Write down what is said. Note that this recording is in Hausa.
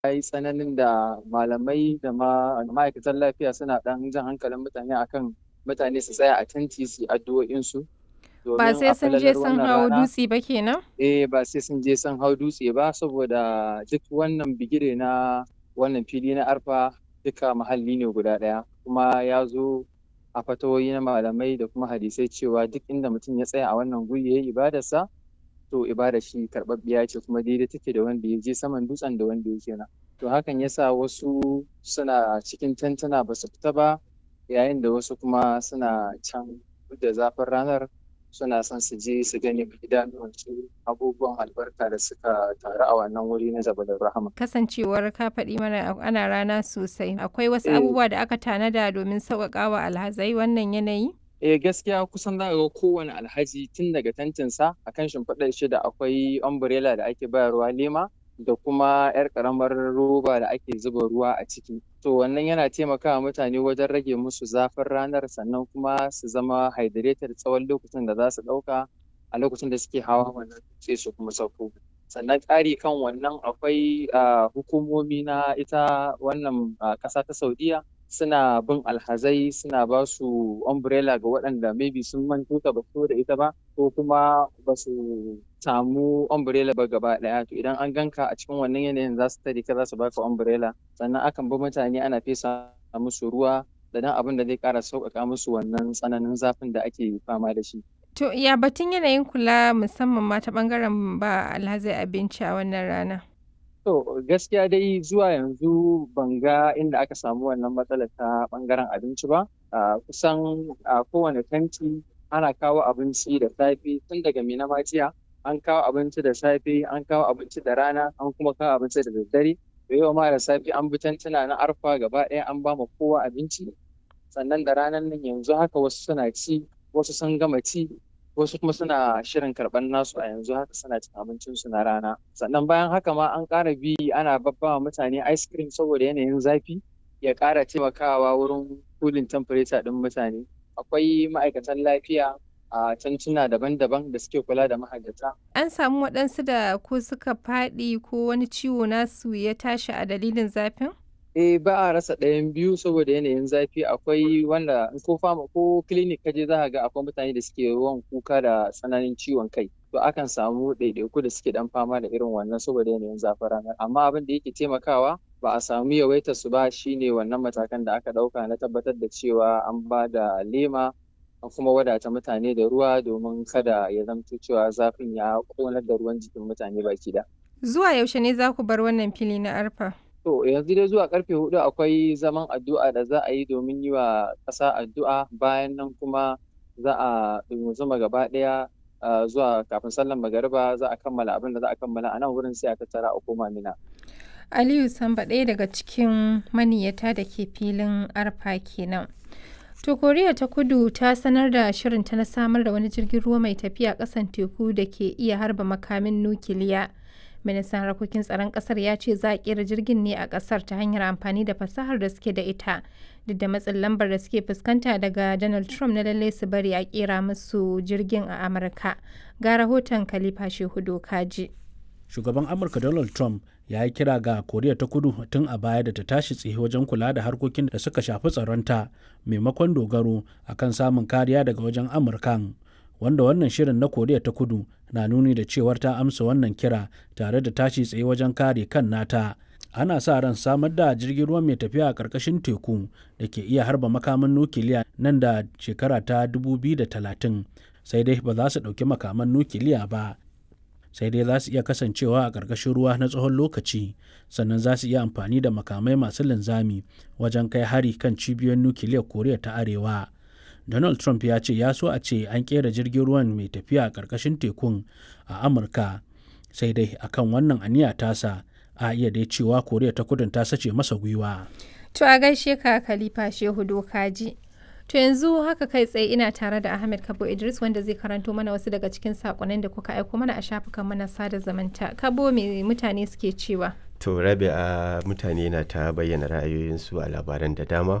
yi tsananin da malamai da ma'aikatan lafiya suna ɗan jan hankalin mutane akan mutane su tsaya a tanti su addu'o'insu. Ba sai sun je sun hau dutse ba kenan? Eh ba sai sun je sun hau dutse ba saboda duk wannan bigire na wannan fili na arfa duka muhalli ne guda ɗaya kuma ya zo a fatawoyi na malamai da kuma hadisai cewa duk inda mutum ya tsaya a wannan guri ya yi ibadarsa to ibadar shi karɓaɓɓiya ce kuma daidai take da wanda ya je saman dutsen da wanda yake nan to hakan yasa wasu suna cikin tantana ba su fita ba yayin da wasu kuma suna can da zafin ranar suna son su je su gani idanuwansu abubuwan albarka da suka taru a wannan wuri na Jabalin Rahama. Kasancewar ka faɗi mana ana rana sosai, akwai wasu abubuwa da aka tanada domin sauƙaƙa wa alhazai wannan yanayi? Eh gaskiya kusan za ga kowane alhaji tun daga tantinsa a kan shimfiɗar shi da akwai umbrella da ake bayarwa lema da kuma 'yar ƙaramar roba da ake zuba ruwa a ciki. To wannan yana taimakawa mutane wajen rage musu zafin ranar sannan kuma su zama hydrated tsawon lokacin da za su ɗauka a lokacin da suke hawa wannan sai su kuma sauko. Sannan ƙari kan wannan akwai hukumomi na ita wannan ƙasa ta Saudiya suna bin alhazai suna ba su umbrella ga waɗanda maybe sun manto ta ba da ita ba ko kuma ba su samu umbrella ba gaba ɗaya to idan an ganka a cikin wannan yanayin za su tare ka za su baka umbrella sannan akan bi mutane ana fesa musu ruwa da dan abin da zai ƙara sauƙaƙa musu wannan tsananin zafin da ake fama da shi. To ya batun yanayin kula musamman ma ta ɓangaren ba alhazai abinci a wannan rana? To gaskiya dai zuwa yanzu ban ga inda aka samu wannan matsalar ta ɓangaren abinci ba. Kusan a kowane tanti ana kawo abinci da safe tun daga Mina jiya an kawo abinci da safe an kawo abinci da rana an kuma kawo abinci da daddare. Da yau ma da safe an bi tantuna na arfa gaba ɗaya an ba ma kowa abinci. Sannan da ranar nan yanzu haka wasu suna ci wasu sun gama ci wasu kuma suna shirin karɓar nasu a yanzu haka suna cin abincinsu na rana sannan bayan haka ma an ƙara bi ana babbawa mutane ice cream saboda yanayin zafi ya ƙara taimakawa wurin cooling temperature ɗin mutane akwai ma'aikatan lafiya a tantuna daban-daban da suke kula da mahajjata. An samu waɗansu da ko suka faɗi ko wani ciwo nasu ya tashi a dalilin zafin? Eh ba a rasa ɗayan biyu saboda yanayin zafi akwai wanda ko fama ko clinic kaje za ga akwai mutane da suke yawan kuka da tsananin ciwon kai to akan samu ɗaiɗaiku da suke ɗan fama da irin wannan saboda yanayin zafin ranar amma abin da yake taimakawa ba a samu yawaitar su ba shine wannan matakan da aka ɗauka na tabbatar da cewa an ba da lema an kuma wadata mutane da ruwa domin kada ya zamto cewa zafin ya ƙonar da ruwan jikin mutane baki da. Zuwa yaushe ne za ku bar wannan fili na arfa? To yanzu dai zuwa karfe hudu akwai zaman addu'a da za a yi domin yi wa ƙasa addu'a bayan nan kuma za a zuma gaba ɗaya zuwa kafin sallan magariba za a kammala abin da za a kammala a nan wurin sai a tattara a koma mina. Aliyu Samba ɗaya daga cikin maniyata da ke filin arfa kenan. To Koriya ta Kudu ta sanar da shirinta na samar da wani jirgin ruwa mai tafiya ƙasan teku da ke iya harba makamin nukiliya. ministan harkokin tsaron kasar ya ce za a kera jirgin ne a kasar ta hanyar amfani da fasahar da suke da ita duk da matsin lambar da suke fuskanta daga donald trump na lalle su bari a kera musu jirgin a amurka ga rahoton khalifa shehu kaji shugaban amurka donald trump ya yi kira ga koriya ta kudu tun a baya da ta tashi tsaye wajen kula da harkokin da suka shafi tsaronta maimakon dogaro akan samun kariya daga wajen amurkan wanda wannan shirin na koriya ta kudu na nuni da cewar ta amsa wannan kira tare da tashi tsaye wajen kare kan nata ana sa ran samar da jirgin ruwa mai tafiya a ƙarƙashin teku da ke iya harba makaman nukiliya nan da shekara ta 2030 sai dai ba za su ɗauki makaman nukiliya ba sai dai za su iya kasancewa a ƙarƙashin ruwa na tsawon lokaci sannan za su iya amfani da makamai masu linzami wajen kai hari kan cibiyoyin nukiliyar koriya ta arewa donald trump ya ce ya so a ce an kera jirgin ruwan mai tafiya a ƙarƙashin tekun a amurka sai dai akan wannan aniya tasa a iya dai cewa koriya ta kudin ta sace masa gwiwa to a gaishe ka khalifa shehu dokaji to yanzu haka kai tsaye ina tare da ahmed kabo idris wanda zai karanto mana wasu daga cikin sakonnin da kuka aiko mana a shafukan mana sada zamanta kabo me mutane suke cewa to rabi a mutane na ta bayyana ra'ayoyinsu a labaran da dama